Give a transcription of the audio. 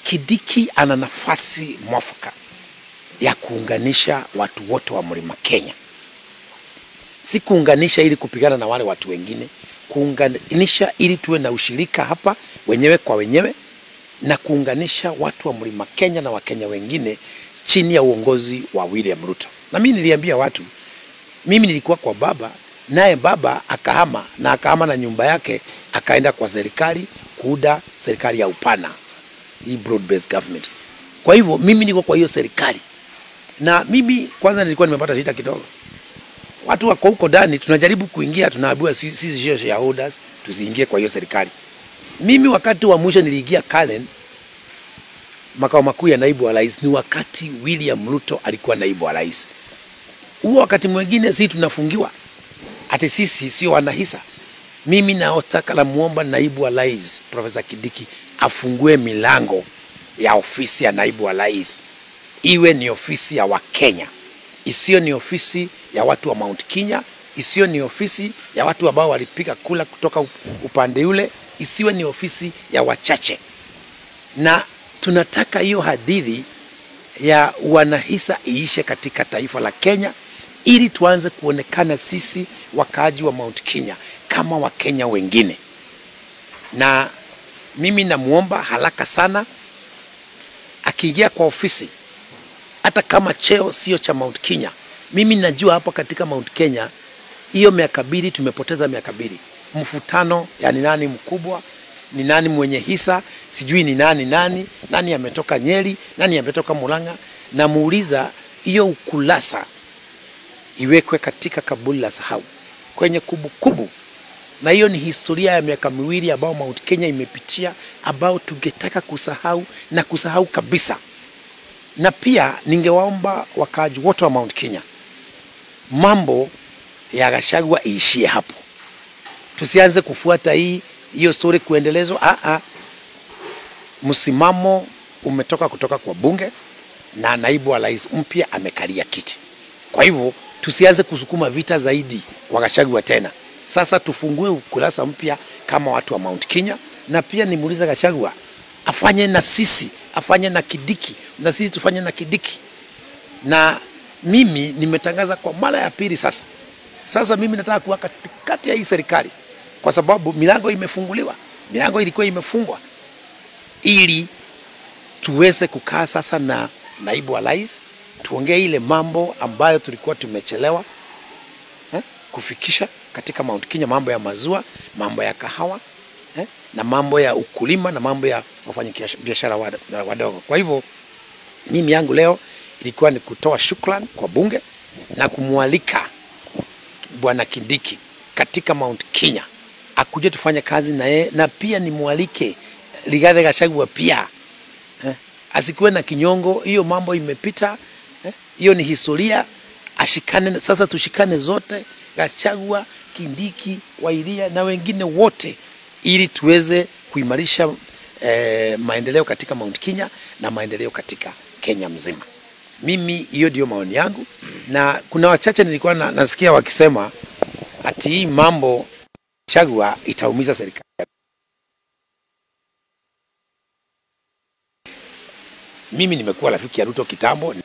Kidiki ana nafasi mwafaka ya kuunganisha watu wote wa mlima Kenya, si kuunganisha ili kupigana na wale watu wengine, kuunganisha ili tuwe na ushirika hapa wenyewe kwa wenyewe na kuunganisha watu wa mlima Kenya na Wakenya wengine chini ya uongozi wa William Ruto. Na mimi niliambia watu, mimi nilikuwa kwa baba, naye baba akahama na akahama na nyumba yake akaenda kwa serikali kuuda serikali ya upana, hii broad based government. Kwa hivyo mimi niko kwa hiyo serikali, na mimi kwanza nilikuwa nimepata shida kidogo. Watu wako huko ndani, tunajaribu kuingia, tunaambiwa sisi sisi sio shareholders, tusiingie kwa hiyo serikali. Mimi wakati wa mwisho niliingia Kalen, makao makuu ya naibu wa rais, ni wakati William Ruto alikuwa naibu wa rais. Huo wakati mwingine sisi tunafungiwa, ati sisi sio wanahisa. Mimi naotaka la muomba naibu wa rais Profesa Kidiki afungue milango ya ofisi ya naibu wa rais, iwe ni ofisi ya Wakenya, isiyo ni ofisi ya watu wa Mount Kenya, isiyo ni ofisi ya watu ambao walipiga kula kutoka upande ule, isiwe ni ofisi ya wachache. Na tunataka hiyo hadithi ya wanahisa iishe katika taifa la Kenya, ili tuanze kuonekana sisi wakaaji wa Mount Kenya kama Wakenya wengine. Na mimi namwomba haraka sana akiingia kwa ofisi, hata kama cheo sio cha Mount Kenya. Mimi najua hapa katika Mount Kenya hiyo miaka mbili tumepoteza miaka mbili, mfutano, yani nani mkubwa, ni nani mwenye hisa, sijui ni nani nani, nani ametoka Nyeri, nani ametoka Murang'a. Namuuliza hiyo ukulasa iwekwe katika kaburi la sahau kwenye kumbukumbu kubu. Na hiyo ni historia ya miaka miwili ambao Mount Kenya imepitia, ambao tungetaka kusahau na kusahau kabisa. Na pia ningewaomba wakaaji wote wa Mount Kenya, mambo ya Gachagua iishie hapo, tusianze kufuata hii hiyo story kuendelezwa. Ah ah, msimamo umetoka kutoka kwa bunge na naibu wa rais mpya amekalia kiti. Kwa hivyo tusianze kusukuma vita zaidi kwa Gachagua tena. Sasa tufungue ukurasa mpya kama watu wa Mount Kenya, na pia nimuulize Gachagua afanye na sisi, afanye na Kidiki na sisi tufanye na Kidiki. Na mimi nimetangaza kwa mara ya pili sasa. Sasa mimi nataka kuwa katikati ya hii serikali, kwa sababu milango imefunguliwa, milango ilikuwa imefungwa, ili tuweze kukaa sasa na naibu wa rais tuongee ile mambo ambayo tulikuwa tumechelewa eh, kufikisha katika Mount Kenya, mambo ya mazua, mambo ya kahawa eh, na mambo ya ukulima na mambo ya wafanya biashara wadogo. Kwa hivyo mimi yangu leo ilikuwa ni kutoa shukrani kwa bunge na kumwalika Bwana Kindiki katika Mount Kenya akuje tufanye kazi na yeye, na pia nimwalike Rigathi Gachagua pia eh, asikuwe na kinyongo. Hiyo mambo imepita hiyo ni historia, ashikane sasa. Tushikane zote, Gachagua, Kindiki, Wairia na wengine wote, ili tuweze kuimarisha eh, maendeleo katika Mount Kenya na maendeleo katika Kenya mzima. Mimi hiyo ndio maoni yangu, na kuna wachache nilikuwa na, nasikia wakisema ati hii mambo Gachagua itaumiza serikali. Mimi nimekuwa rafiki ya Ruto kitambo.